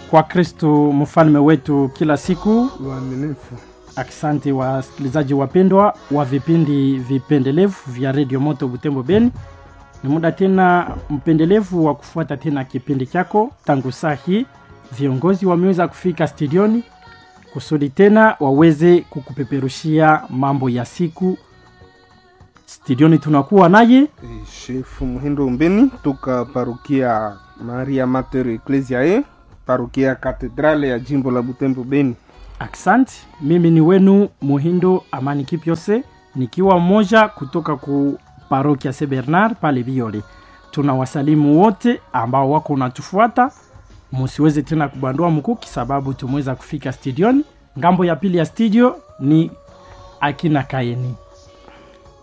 kwa Kristo mfalme wetu kila siku. Waaminifu. Asante wasikilizaji wapendwa wa vipindi vipendelevu vya redio Moto Butembo Beni. Ni muda tena mpendelevu wa kufuata tena kipindi chako. Tangu saa hii viongozi wameweza kufika studioni kusudi tena waweze kukupeperushia mambo ya siku. Studioni tunakuwa naye E, Shefu Muhindo Umbeni toka parukia Maria Mater Ecclesiae, parukia katedrale ya jimbo la Butembo Beni. Asante, mimi ni wenu Muhindo Amani Kipyose, nikiwa mmoja kutoka ku parokia St Bernard pale Biole. Tuna wasalimu wote ambao wako natufuata, musiweze tena kubandua mkuki sababu tumeweza kufika studioni. Ngambo ya pili ya studio ni akina Kaeni.